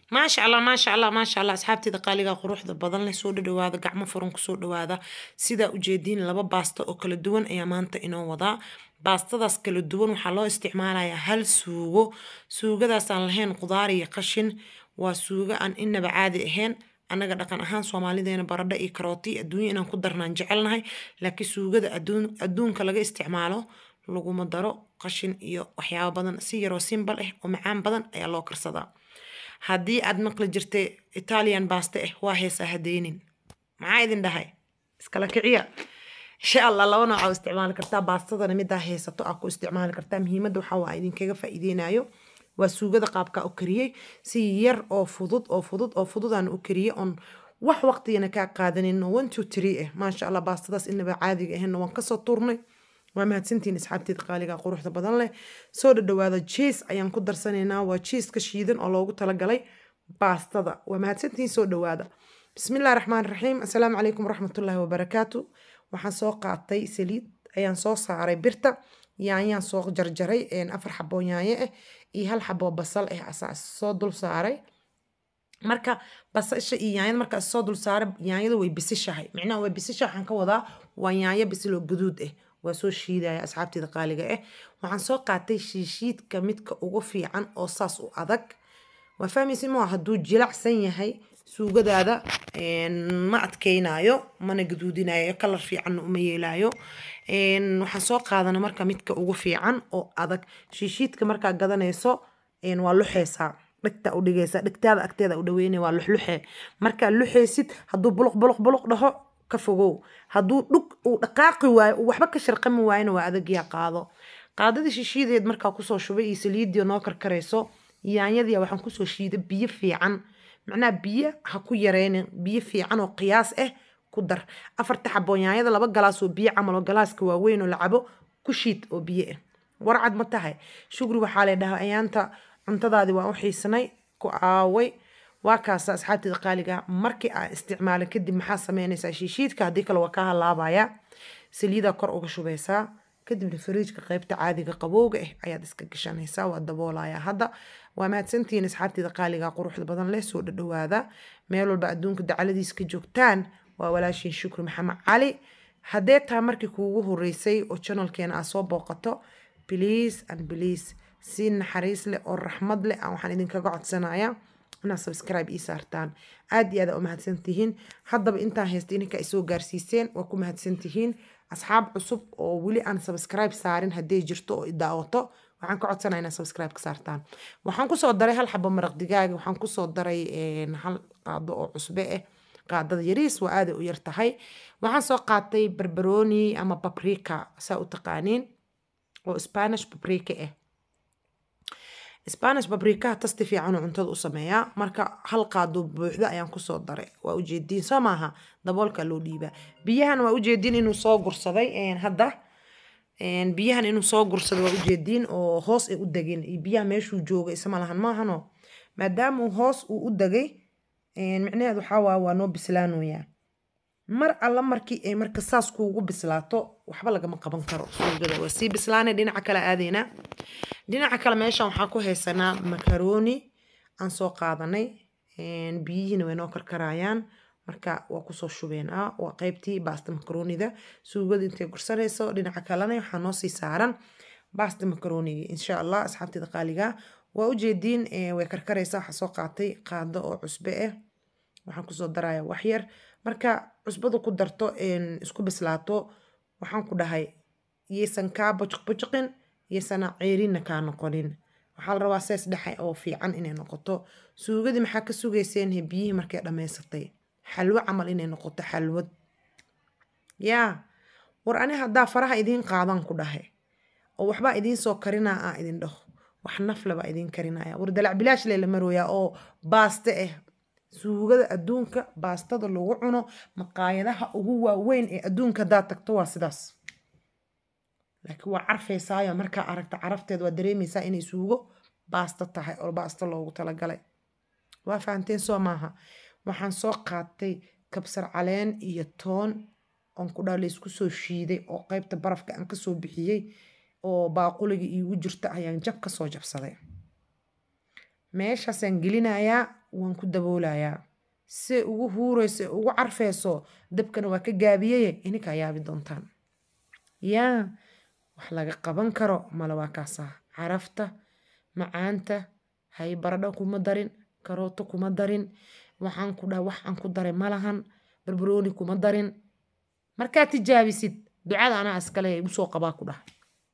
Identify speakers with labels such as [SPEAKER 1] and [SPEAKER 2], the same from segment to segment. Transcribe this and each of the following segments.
[SPEAKER 1] maasha allah maasha allah maasha allah asxaabteeda qaaliga quruxda badan leh soo dhadhawaada gacmo furan kusoo dhawaada sidaa ujeediin laba baasta oo kala duwan ayaa maanta inoo wadaa baastadaas kala duwan waxaa loo isticmaalayaa hal suugo suugadaasaan lahayn qudaar iyo qashin waa suugo aan inaba caadi ahayn annaga dhaqan ahaan soomaalideena baradho iyo karooti adduunya inaan ku darnaan jecelnahay laakiin suugada adduunka laga isticmaalo laguma daro qashin iyo waxyaabo badan si yaroo simbal ah oo macaan badan ayaa loo karsadaa haddii aad maqli jirtay italian baaste ah waa heesaa hadeynin maxaa idin dhahay iskala kiciya insha allah laba nooca u isticmaali kartaa baastadana midaa haysato aa ku isticmaali kartaa muhiimadda waxaa waa idinkaga faa'iideynayo waa suugada qaabkaa u kariyey si yar oo fudud oo fudud oo fududaan u kariyey oon wax waqtigana kaa qaadanin one two three ah maasha allah baastadaas inaba caadiga ahayna waan kasoo tuurnay waa mahadsantihiin asxaabteeda qaaliga quruxda badan leh soo dhadhawaada jiis ayaan ku darsanaynaa waa jiiska shiidan oo loogu talagalay baastada waa mahadsantihiin soo dhawaada bismillahi raxmaan raxiim assalaamu calaykum waraxmatullaahi wabarakaatu waxaan soo qaatay saliid ayaan soo saaray birta yaanyaan soo jarjaray afar xaboo yaanyo ah iyo hal xaboo basal ah asaa soo dul saaray marka basasha iyo yaanyada markaa soo dul saaray yaanyada way bisishahay micnaha way bisishahay waxaan ka wadaa waa yaanyo bisiloo gaduud ah waa soo shiidaya asxaabteeda qaaliga ah waxaan soo qaatay shiishiidka midka ugu fiican oo saas u adag waa fahmaysa maa hadduu jilacsan yahay suugadaada ma adkeynayo mana gaduudinayo kalar fiicanna uma yeelayo waxaan soo qaadana marka midka ugu fiican oo adag shiishiidka markaa gadanayso waa luxeysaa dhigta u dhigaysa dhigtaada agteeda u dhaweynaya waa luxluxe markaa luxeysid hadduu buluq buluq buluq dhaho ka fogow hadduu dhug uu dhaqaaqi waayo uu waxba ka sharqami waayona waa adagyaa qaado qaadadii shishiideed markaa kusoo shubay iyo saliidii noo karkarayso yaanyadii waxaan kusoo shiiday biyo fiican macnaha biyo ha ku yareynin biyo fiican oo qiyaas ah ku dar afarta xaboo yaanyada laba galaas oo biyo camal oo galaaska waaweyn oo la cabo ku shiid oo biyo ah warcad ma tahay shugri waxaa la dhahaa ayaanta cuntadaadii waan u xiisanay ku aaway waa kaasa asxaabteeda qaaliga markii aan isticmaala kadib maxaa sameynaysaa shiishiidka haddii kale waa kaa halaabaya saliidaa kor uga shubaysaa kadibna fariijka qeybta caadiga qabowga ah ayaad iska gashanaysaa waa daboolaya hadda waa mahadsantihiin asxaabteeda qaaliga quruxda badan leh soo dhadhawaada meel walba adduunka dacaladiis ka joogtaan waa walaashiin shukri maxamed cali haddee taa markii kuugu horeysay oo janalkeena aad soo booqato bliis and bliis si naxariis leh oo raxmad leh aan waxaan idinkaga codsanaya inaad subscribe ii saartaan aad iyo aad u mahadsantihiin haddaba intaan haysta ininka ay soo gaarsiiseen waa ku mahadsantihiin asxaab cusub oo weli aan subscribe saarin hadday jirto oo idaawato waxaan ka codsanaya inaad subscribe ka saartaan waxaan kusoo daray hal xabo maraq digaaga waxaan kusoo daray hal qaado oo cusbe ah qaadada yariis waa aaday u yar tahay waxaan soo qaatay barbaroni ama babrika saa u taqaaniin oo spanish babrika ah spanish babrikaha tasti fiican oo cuntada u sameeyaa marka hal qaado buuxda ayaan kusoo daray waa ujeediin soo maaha daboolka loo dhiibaa biyahan waa ujeediin inuu soo gursaday hadda biyahan inuu soo gursaday waa ujeediin oo hoos ay u degeen iyo biyaha meeshuu jooga isma lahan maahano maadaama uu hoos uu u degay micnaheed waxaa waa waa noo bislaanoyaa mar alla markii ay marka saas kuugu bislaato waxba lagama qaban karo suugada waa sii bislaanay dhinaca kale aadeynaa dhinaca kale meeshan waxaa ku haysanaa makaroni aan soo qaadanay biyihiina way noo karkarayaan marka waa kusoo shubeenaa waa qeybtii baasta makaronida suugada intay gursanayso dhinaca kalena waxaa noo sii saaran baasta makaronigi insha allah asxaabteeda qaaliga waa ujeediin way karkaraysaa waxaa soo qaatay qaado oo cusbe ah waxaan kusoo daraya waxyar marka cusbada ku darto isku bislaato waxaan ku dhahay yaysan kaa bojiq bojiqin yaysana ceerinna kaa noqonin waxaa la rabaa sees dhexe oo fiican inay noqoto suugadii maxaa ka sugayseen biyihii markay dhammaysatay xalwo camal inay noqoto xalwad yaa war ani haddaa faraha idiin qaadan ku dhahay oo waxbaa idiin soo karinaa aa idin dhaho wax nafle baa idiin karinaya war dalac bilaash lee la marooyaa oo baaste ah suugada adduunka baastada lagu cuno maqaayadaha ugu waaweyn ee adduunka haddaad tagto waa sidaas laakiin waa carfaysaayo markaa aragta carafteed waa dareemaysaa inay suugo baasto tahay oo baasto loogu talagalay waa fahanteen soo maaha waxaan soo qaatay kabsar caleen iyo toon oon ku dhaa laysku soo shiiday oo qeybta barafka aan kasoo bixiyey oo baaquliga iigu jirta ayaan jab kasoo jabsaday meeshaasaan gelinayaa waan ku daboolayaa se ugu huureyso ugu carfeyso dabkana waa ka gaabiyeye ininkaa yaabi doontaan yaa wax laga qaban karo male waa kaasaa carafta macaanta hay baradho kuma darin karooto kuma darin waxaan ku dhaha wax aan ku daray malahan barbarooni kuma darin markaa tijaabisid ducada anaa iskale igu soo qabaa ku dhaha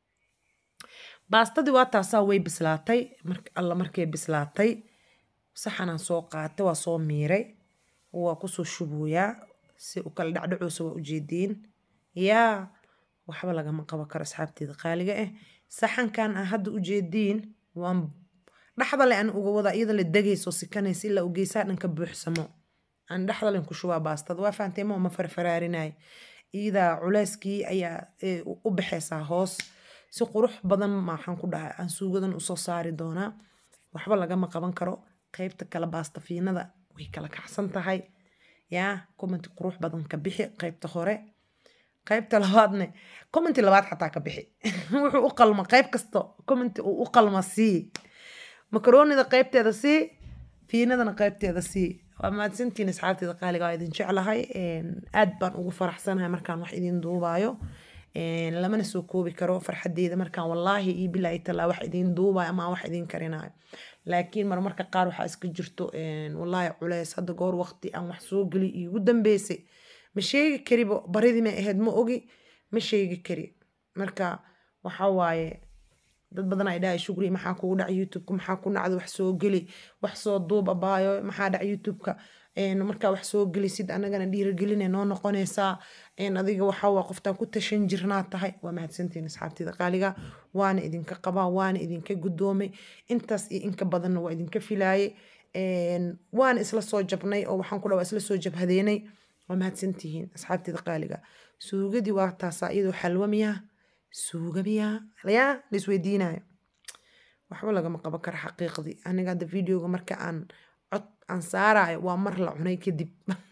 [SPEAKER 1] baastadii waa taasaa way bislaatay alla markay bislaatay saxanaan soo qaatay waa soo miiray waa kusoo shubooyaa si u kala dhacdhacoosa waa ujeediin yaa waxba lagama qaban karo asxaabteeda qaaliga ah saxankan aan hadda ujeediin waan dhaxda le aan uga wadaa iyada la degayso sikanaysa ilaa u geysaa dhan ka buuxsamo aan dhaxda len ku shubaa baastada waa fahantay ma ma farfaraarinay iyadaa culeyskii ayaa u baxaysaa hoos si qurux badan maxaan ku dhahay aan suugadan usoo saari doonaa waxba lagama qaban karo qaybta kale baasta fiinada way kala kacsan tahay yaa commenti qurux badan ka bixi qaybta hore qaybta labaadne commenti labaad xataa ka bixi wuxuu u qalma qayb kasta commenti uu u qalma sii makaroonida qaybteeda sii fiinadana qaybteeda sii waa mahadsantiin asxaabteeda qaaliga waa idin jeclahay aad baan ugu faraxsanahay markaan wax idin duubaayo lamana soo koobi karo farxadeeda markaan wallaahi iyo bilaahi talaa wax idin duubayo ama wax idin karinayo laakiin marmarka qaar waxaa iska jirto wallaahi culeys hadda goor waqti aan wax soo geli iigu dambeysay ma sheegi karibo baridii may ahayd ma ogi ma sheegi kari marka waxa waaye dad badan ay dhahay shugri maxaa kugu dhac youtubeka maxaa ku dhacda wax soo geli wax soo duub abaayo maxaa dhac youtubeka markaa wax soo gelisid anagana dhiirigeline noo noqonaysaa adiga waxawaa qoftaan ku tashan jirnaa tahay waa mahadsantiin asxaabteeda qaaliga waana idinka qabaa waana idinka guddoomay intaas iyo inka badanna waa idinka filaaye waana isla soo jabnay oo waxaan ku dhaa waa isla soo jabhadeenay waa mahadsantihiin asxaabteeda qaaliga suugadii waa taasaa iyadoo xalwa miyaa suuga miyaa yaa la isweydiinayo waxba lagama qaban karo xaqiiqdii aniga hadda videoga marka aan cod aan saarayo waa mar la cunay kadib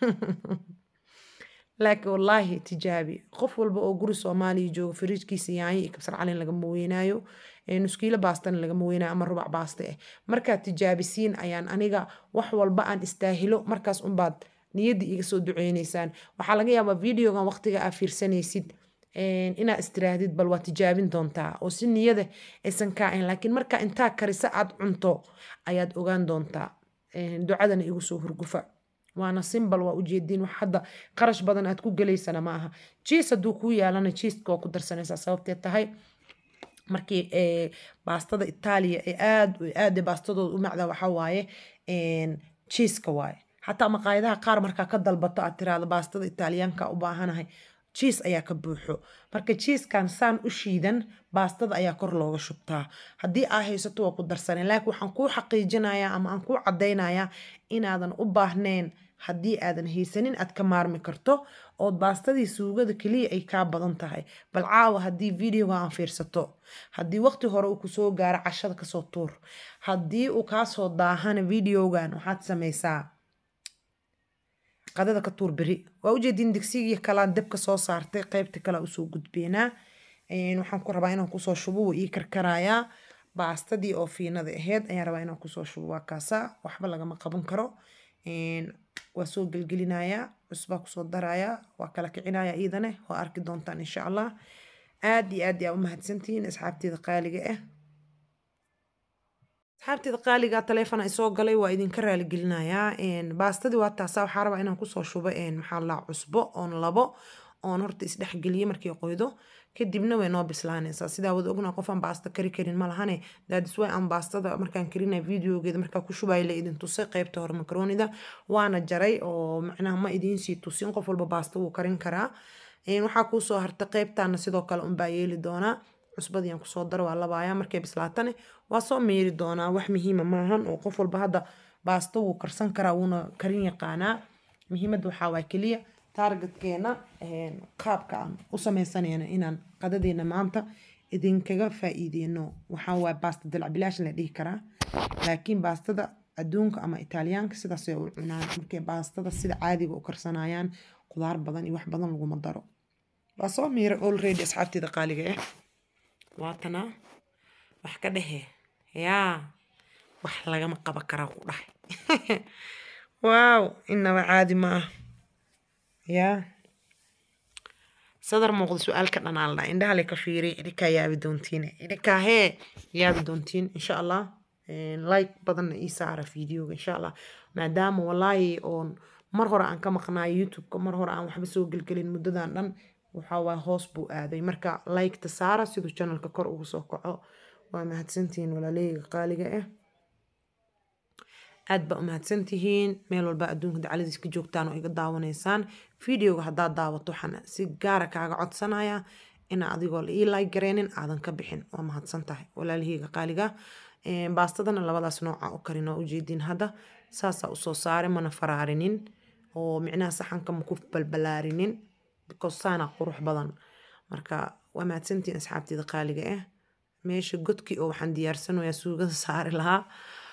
[SPEAKER 1] laakiin wallaahi tijaabi qof walba oo guri soomaaliya jooga fariijkiisa yaanyo iyo kabsar calin lagama weynaayo nuskiilo baastana lagama weynaayo ama rubac baaste ah markaad tijaabisiin ayaan aniga wax walba aan istaahilo markaas unbaad niyadda iga soo duceyneysaan waxaa laga yaabaa videogan waqtiga aa fiirsanaysid inaad istiraahdid bal waa tijaabin doontaa oo si niyada aysan kaa ahayn laakiin markaa intaa karisa aad cunto ayaad ogaan doontaa ducadana igu soo hurgufa waana simbal waa ujeediin wax hadda qarash badan aad ku gelaysana ma aha jiis hadduu kuu yaalana jiiska waa ku darsanaysaa sababtee tahay markii baastada itaaliya ee aad aada baastadooda u macda waxaa waaye jiiska waaye xataa maqaayadaha qaar markaa ka dalbato aad tiraahdo baastada itaaliyaanka u baahanahay jiis ayaa ka buuxo marka jiiskan saan u shiidan baastada ayaa kor looga shubtaa haddii aa haysato waa ku darsaneen laakiin waxaan kuu xaqiijinayaa ama aan kuu caddaynayaa inaadan u baahnayn haddii aadan haysanin aad ka maarmi karto ood baastadii suugada keliya ay kaa badan tahay bal caawa haddii videoga aan fiirsato haddii waqti hore uu kusoo gaaro cashada kasoo tuur haddii uu kaasoo daahana videogan waxaad samaysaa qadada ka tuur beri waa ujeediin digsigii kalaan dabka soo saartay qaybta kalea usoo gudbeenaa waxaan ku rabaa inaan kusoo shubo wuu ii karkarayaa baastadii oo fiinada ahayd ayaan rabaa inaan kusoo shubo waa kaasaa waxba lagama qaban karo waa soo gelgelinayaa cusbaa kusoo darayaa waa kala kicinaya iidane waa arki doontaan insha allah aad iyo aad yaa u mahadsantihiin asxaabteeda qaaliga ah asxaabteeda qaaliga taleefona isoo galay waa idinka raaligelinayaa baastadii waa taasaa waxaa rabaa inaan kusoo shubo maxaa laa cusbo oon labo oon horta isdhexgeliye markii qoydo kadibna way noo bislaanaysaa sidaa wada ogna qofaan baasta kari karin ma lahane daadisway aan baastada markaan karina videogeeda markaa ku shubaya la idin tusay qaybta hore makaroonida waana jaray oo macnaha ma idiinsii tusin qof walba baasta wuu karin karaa waxaa kuusoo harta qaybtaana sidoo kale unbaa yeeli doonaa cusbadiiaan kusoo daro waa labaaya markay bislaatane waa soo meeri doonaa wax muhiima maahan oo qof walba hadda baasta wuu karsan karaa wuuna karin yaqaanaa muhiimadda waxaa waa keliya taargetkeena qaabka aan u sameysanayna inaan qadadeena maanta idinkaga faa-iideyno waxaa waa baasta dalacbilaash la dhihi karaa laakiin baastada adduunka ama itaaliyaanka sidaasay u cunaan markay baastada sida caadiga u karsanayaan qudaar badan iyo wax badan laguma daro waa soo miira already asxaabteeda qaaliga ah waatana wax ka dhehe yaa wax lagama qaban karaa ku dhahay waaw inaba caadi ma ah yaa sadar muuqda su-aalka dhanaalna indhaha le ka fiiriy idinkaa yaabi doontiin idinkaa hee yaabi doontiin insha allah like badanna ii saara videoga insha allah maadaama walaahi oon mar hore aan ka maqnaayo youtube-ka mar hore aan waxba soo gelgelin muddadan dhan waxaa waay hoos buu aaday marka like-ta saara siduu channelka kor ugu soo kaco waa mahadsantihiin walaaleyga qaaliga ah aad baa u mahadsantihiin meel walba adduunka dacaladiis ka joogtaan oo iga daawanaysaan videoga haddaad daawato waxaan si gaara kaaga codsanaya ina adigoo la ii like gareenin aadan ka bixin waa mahadsan tahay walaalaheyga qaaliga baastadana labadaas nooca u karin oo ujeedin hadda saasaa usoo saare mana faraarinin oo micnaha saxanka maku balbalaarinin because saana qurux badan marka waa mahadsantihiin asxaabteeda qaaliga ah meesha godkii oo waxaan diyaarsanayaa suugada saari lahaa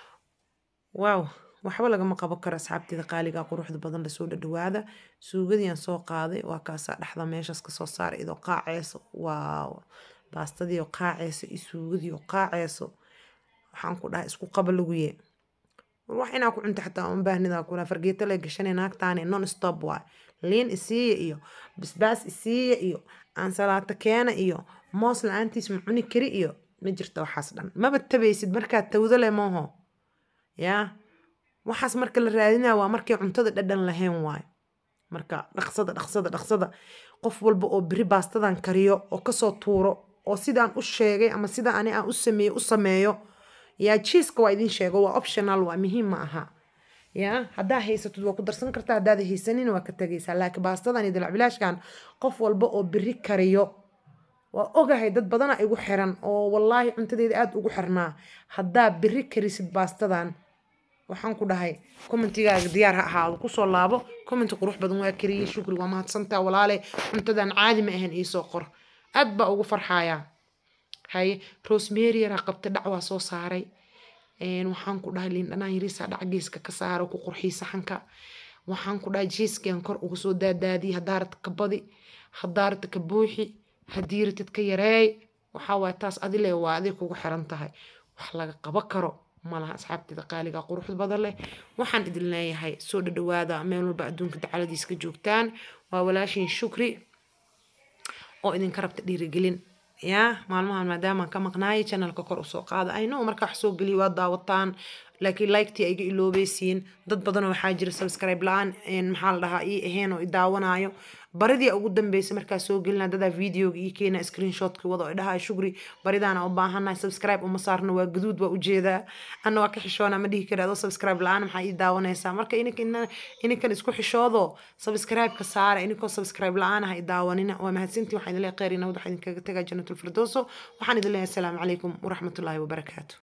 [SPEAKER 1] waaw waxba lagama qabo karo asxaabteeda qaaliga quruxda badan lasoo dhadhawaada suugadiiaan soo qaaday waa kaasaa dhexda meeshaas kasoo saaray idoo qaaceyso waaw baastadii oo qaaceyso iyo suugadii oo qaaceyso waxaan ku dhahay isku qaba laguye wax inaa ku cunta xataa uma baahnidaa kula fargeeto lay gashanay naagtaani non stop waay liin isiiya iyo basbaas isiiya iyo aansalaato keena iyo moos la-aantiis ma cuni kari iyo ma jirta waxaas dhan maba tabaysid markaad tawdo leh mooho yaa waxaas marka la raadinaya waa markay cuntada dhadhan lahayn waay marka dhaqsada dhaqsada dhaqsada qof walba oo beri baastadan kariyo oo kasoo tuuro oo sidaan u sheegay ama sida ani aan u sameeyo u sameeyo yaa jiiska waa idin sheego waa optional waa muhiim ma aha yaa haddaa haysatid waa ku darsan kartaa haddaad haysanin waa ka tegaysaa laakiin baastadan iyo dilacbilaashkan qof walba oo beri kariyo waa ogahay dad badana igu xiran oo wallaahi cuntadeeda aada ugu xirnaa haddaa beri karisid baastadan waxaan ku dhahay commentigaaga diyaar ha ahaado kusoo laabo commenti qurux badan waa kariyey shukri waa mahadsantaa walaale cuntadan caadi ma ahan iisoo qor aad baa ugu farxayaa haye rosemary yaraa qabta dhac waa soo saaray waxaan ku dhahay liin dhanaan yariisa dhac geeska ka saaro ku qurxiy saxanka waxaan ku dhahay jiiskan kor uga soo daadaadiyay haddaa rata ka badi haddaa rata ka buuxi haddii ratid ka yareey waxaa waay taas adile waa adig kugu xiran tahay wax laga qabo karo malaha asxaabteeda qaaliga quruxda badan leh waxaan idin leeyahay soo dhadhawaada meel walba adduunka dacaladiis ka joogtaan waa walaashiin shukri oo idinka rabta dhiirigelin yaa maalmahan maadaamaan ka maqnaayay channelka kor usoo qaada ayno markaa wax soo geliya waa daawataan laakiin liktii ayga iloobeysiin dad badanoo waxaa jira subscribe la-aan maxaa la dhahaa ii ahayn oo i daawanaayo baridii ugu dambeysay markaa soo gelina dadaa videoga ii keena screenshotka wada oo dhahaa shugri baridaana u baahannahay subscribe uma saarna waa gaduud waa ujeedaa anna waa ka xishoona ma dhihi kara adoo subscribe la-aan maxaa ii daawanaysaa marka ininkan isku xishoodo subscribe-ka saara ininkoo subscribe la-aan ah i daawanina waa mahadsantii waxaa idin leeyahay kheyr iyo nabad waxaa idinkaga tegaa jannatul firdowso waxaan idin leeyahay asalaamu calaykum waraxmatullaahi wabarakaatu